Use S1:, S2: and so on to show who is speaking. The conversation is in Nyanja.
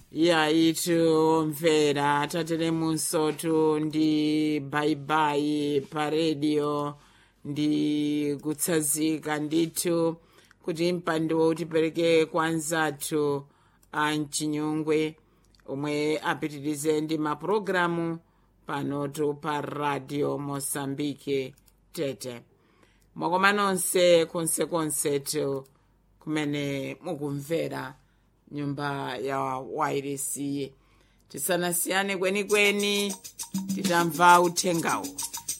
S1: yaitu mvera tateremunsotu ndi baibai pa redio ndi kutsazika ndithu kuti mpando utipereke kwa anzathu a mchinyungwe omwe apitirize ndi mapulogalamu panotu pa radio mosambike tete mwakoma nonse konsekonsetu kumene mukumvera nyumba ya wairesi tisanasiyane kwenikweni titamva uthengawo